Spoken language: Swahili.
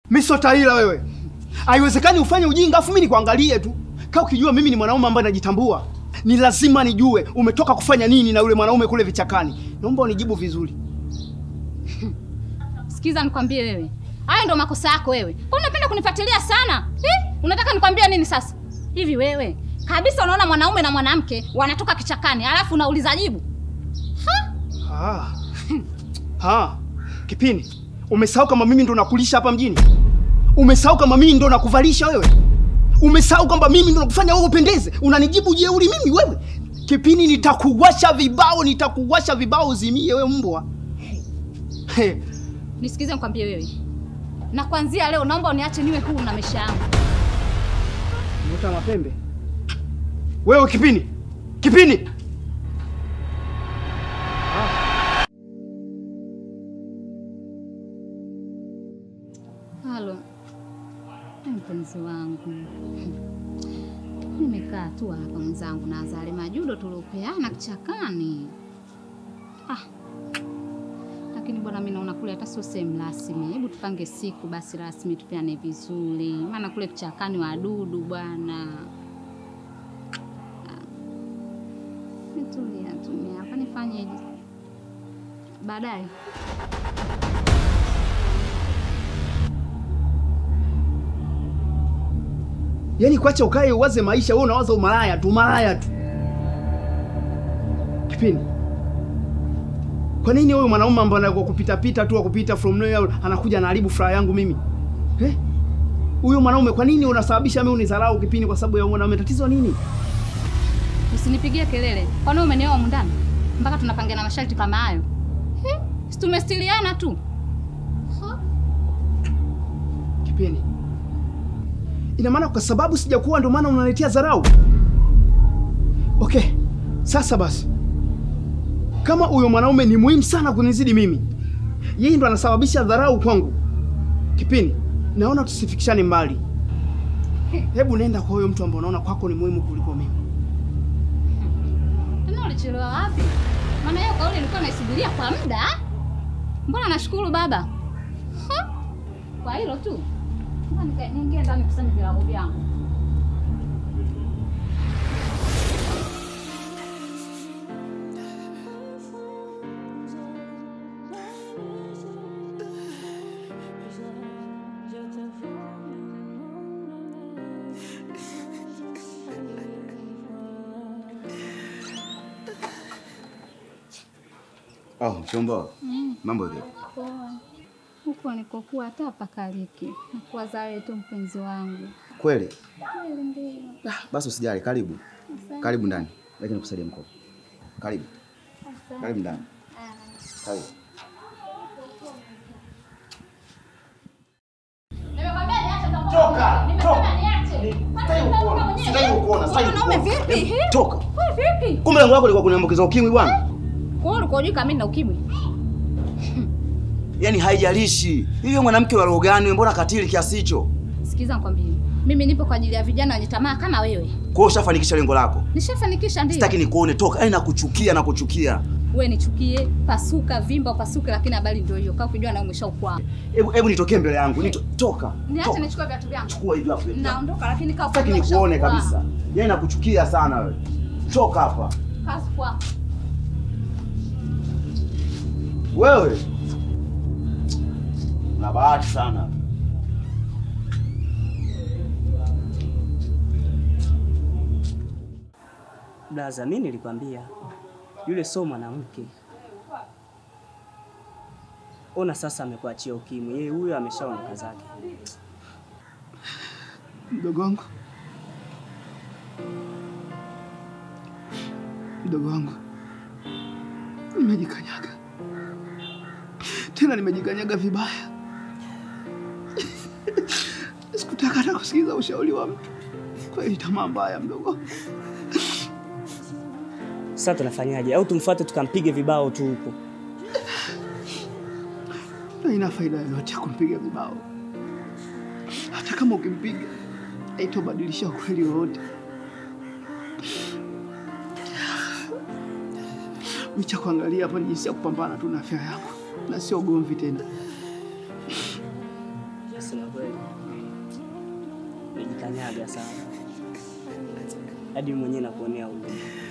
Mimi sio taila wewe. Haiwezekani ufanye ujinga afu mimi nikuangalie tu. Kaa ukijua mimi ni mwanaume ambaye najitambua. Ni lazima nijue umetoka kufanya nini na yule mwanaume kule vichakani. Naomba unijibu vizuri. Sikiza nikwambie wewe. Hayo ndo makosa yako wewe. Kwa unapenda kunifuatilia sana? Hi? Unataka nikwambie nini sasa? Hivi wewe kabisa unaona mwanaume na mwanamke wanatoka kichakani, alafu unauliza jibu. Ah. Ha. Kipini. Umesahau kama mimi ndo nakulisha hapa mjini? Umesahau kama mimi ndo nakuvalisha wewe? Umesahau kwamba mimi ndo nakufanya wewe upendeze? Unanijibu jeuri mimi wewe? Kipini, nitakuwasha vibao, nitakuwasha vibao uzimie wewe mbwa. He. Nisikize nikwambie wewe. Na kuanzia leo naomba uniache niwe huru na maisha yangu. Vuta mapembe. Wewe Kipini. Kipini. Halo. Ee, Mpenzi wangu. Nimekaa tu hapa mwenzangu na Azali majudo tuliopeana kichakani. Ah. Lakini bwana mimi naona kule hata sio sehemu rasmi. Hebu tupange siku basi rasmi tupeane vizuri. Maana kule kichakani wadudu bwana. Ah. Nitulia tumia hapa nifanyeje? Baadaye. Yaani kuacha ukae uwaze maisha, wewe unawaza umalaya tu, umalaya tu. Kipini. Kwa nini huyu mwanaume ambaye anakuwa kupita pita tu kupita from nowhere anakuja anaharibu furaha yangu mimi? Eh? Huyu mwanaume kwa nini unasababisha mimi unidharau Kipini kwa sababu ya huyu mwanaume? Tatizo nini? Usinipigie kelele. Kwani umenioa humu ndani? Mpaka tunapangiana masharti kama hayo. He? Si tumestiliana tu. Ha? Kipini. Ina maana kwa sababu sijakuwa ndio maana unaletea dharau? Okay. Sasa basi. Kama huyo mwanaume ni muhimu sana kunizidi mimi, yeye ndo anasababisha dharau kwangu. Kipini, naona tusifikishane mbali. Hebu nenda kwa huyo mtu ambaye unaona kwako ni muhimu kuliko mimi. Tena ulichelewa wapi? Maana hiyo kauli nilikuwa naisubiria kwa muda. Mbona nashukuru baba? Ha? Kwa hilo tu. Ngoja nika- niingie ndani kusanya vilago vyangu. Oh, mchumba. Mambo vipi? Poa. Huko nikokuwa hata pakaliki. Nakuwa zawe tu mpenzi wangu. Kweli? Kweli ndio. Basi usijali, karibu. Karibu ndani. Lakini nikusaidie mkopo. Karibu. Karibu ndani. Karibu. Nimekwambia niache za Toka, Nimesema toka. niache. Sitaki kukuona, sitaki kukuona, sitaki Mwanaume kukuona. vipi? Hebu He? Toka. Wewe vipi? Kumbe lengo lako lilikuwa kuniambukiza ukimwi bwana. Kwa hiyo ulikuwa hujui kama mimi na ukimwi? Yaani haijalishi. Hiyo mwanamke wa roho gani, mbona katili kiasi hicho? Sikiza nikwambie. Mimi nipo kwa ajili ya vijana wenye tamaa kama wewe. Kwa hiyo ushafanikisha lengo lako. Nishafanikisha ndio. Sitaki nikuone, toka. Yaani nakuchukia, nakuchukia. Wewe nichukie, pasuka, vimba, upasuke lakini habari ndio hiyo. Kaa ukijua na umeshaukwaa. Hebu hebu nitokee mbele yangu. Nito, toka. Niache Toka. nichukue viatu vyangu. Chukua hivi hapo. Naondoka lakini kaa Sitaki ukijua nikuone ushakwaa. kabisa. Yaani nakuchukia sana wewe. Toka hapa. Kazi kwako. Wewe una bahati sana. Blaza, mimi nilikwambia yule sio mwanamke. Ona sasa amekuachia ukimwi, yeye huyo ameshaondoka zake. Mdogo wangu, mdogo wangu, nimejikanyaga tena, nimejikanyaga vibaya. Sikutaka hata kusikiza ushauri wa mtu. Kweli tamaa mbaya, mdogo. Sasa tunafanyaje? Au tumfuate tukampige vibao tu huko? Haina faida yoyote ya kumpiga vibao. Hata kama ukimpiga haitobadilisha ukweli wowote. Micha kuangalia hapa ni jinsi ya kupambana tu na afya yako na sio ugomvi tena. Sina kweli najikanyaga sana, hadi mwenyewe nakuonea huruma.